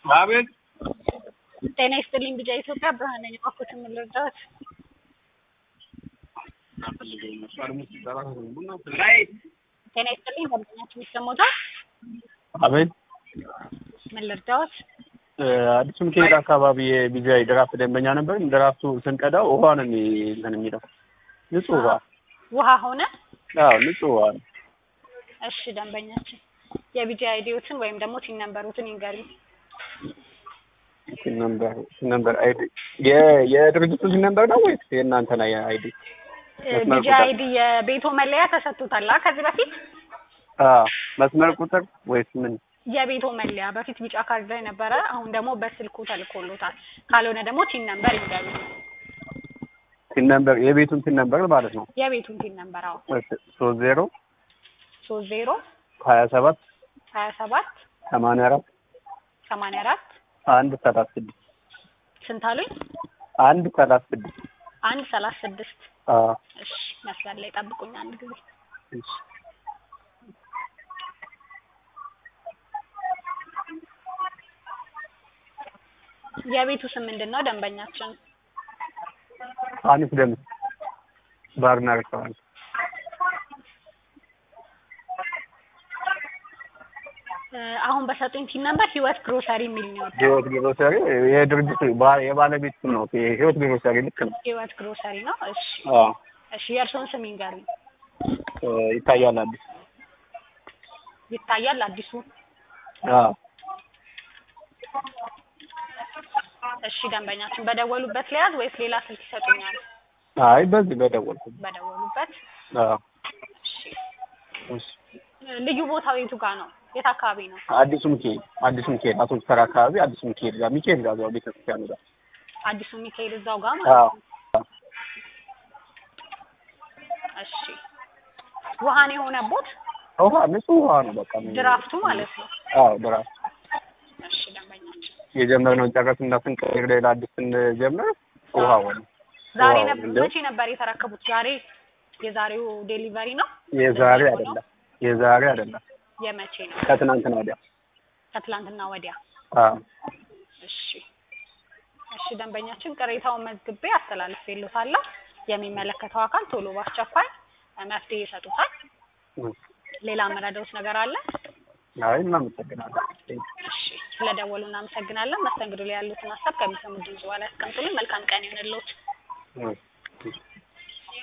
አቤት ጤና ይስጥልኝ ብቻ ኢትዮጵያ ብርሃን ነኝ። እባክዎትን ምን ልርዳዎት? ጤና ይስጥልኝ ደንበኛችን ይሰማዎታል? አቤት ምን ልርዳዎት? አዲሱ ሚካኤል አካባቢ የቢጃይ ድራፍት ደንበኛ ነበር። ድራፍቱ ስንቀዳው ውሃ ነው የሚ- እንትን የሚለው ንጹህ ውሃ። ውሃ ሆነ? አዎ ንጹህ ውሃ ነው። እሺ ደንበኛችን የቢጂ አይዲዎትን ወይም ደግሞ ቲን ነምበሮትን ይንገሩኝ። ሲን ነምበር ሲን ነምበር አይዲ የ- የድርጅቱ ሲን ነምበር ነው ወይስ የእናንተ ላይ አይዲ? መስመር ቢጂ ቁጥር። አይዲ የቤቶ መለያ ተሰጥቶታል አ ከዚህ በፊት አዎ መስመር ቁጥር ወይስ ምን? የቤቶ መለያ በፊት ቢጫ ካርድ ላይ ነበረ። አሁን ደግሞ በስልኩ ተልኮሎታል። ካልሆነ ደግሞ ቲን ነምበር ይንገሩኝ። ሲን ነምበር የቤቱን ሲን ነምበር ማለት ነው። የቤቱን ቲን ነምበር አዎ ሶስት ዜሮ ሶስት ዜሮ ሀያ ሰባት ሀያ ሰባት ሰማንያ አራት ሰማንያ አራት አንድ ሰላሳ ስድስት ስንት አሉኝ? አንድ ሰላሳ ስድስት አንድ ሰላሳ ስድስት አዎ እሺ መስመር ላይ ጠብቁኝ አንድ ጊዜ እሺ የቤቱ ስም ምንድን ነው ደንበኛችን ሀኒፍ ደምስ ባርና ሬስቶራንት እ አሁን በሰጡኝ ቲን ነምበር ህይወት ግሮሰሪ የሚል ነው የወጣው። ህይወት ግሮሰሪ የድርጅቱ ባ- የባለቤት ስም ነው። ህይወት ግሮሰሪ ልክ ነው። ህይወት ግሮሰሪ ነው። እሺ አዎ እሺ የእርስዎን ስም ይንገሩኝ። እ ይታያል አዲስ ይታያል አዲሱ። አዎ እሺ ደንበኛችን በደወሉበት ለያዝ ወይስ ሌላ ስልክ ይሰጡኛል? አይ በዚህ በደወልኩት በደወሉበት። አዎ እሺ እሺ ልዩ ቦታው የቱ ጋር ነው? የት አካባቢ ነው? አዲሱ ሚካኤል አዲሱ ሚካኤል አቶ ተራ አካባቢ አዲሱ ሚካኤል ጋር ሚካኤል ጋር እዛው ቤተክርስቲያኑ ጋር አዲሱ ሚካኤል እዛው ጋር ማለት አዎ ነው። እሺ ውሃን የሆነቦት ውሃ ንጹህ ውሃ ነው። በቃ ምን- ድራፍቱ ማለት ነው። አዎ ድራፍት እሺ ደንበኛችን የጀመርነውን ጨረስ እና ስንቀይር ሌላ አዲስ ስንጀምር ውሃ ሆነ። ዛሬ ዋው፣ ነበር እንደው- መቼ ነበር የተረከቡት? ዛሬ የዛሬው ዴሊቨሪ ነው? የዛሬ ነው? አይደለም የዛሬ አይደለም የመቼ ነው? ከትናንትና ወዲያ። ከትላንትና ወዲያ። አዎ እሺ እሺ ደንበኛችን ቅሬታውን መዝግቤ አስተላልፌልዎታለሁ። የሚመለከተው አካል ቶሎ በአስቸኳይ መፍትሄ ይሰጡታል። እም። ሌላ መረዳዎት ነገር አለ? አይ እናመሰግናለን። እሺ ስለደወሉ እናመሰግናለን። መስተንግዶ ላይ ያሉትን ሀሳብ ከሚሰሙት ድምጽ በኋላ ያስቀምጡልን። መልካም ቀን ይሁንልዎት። እም።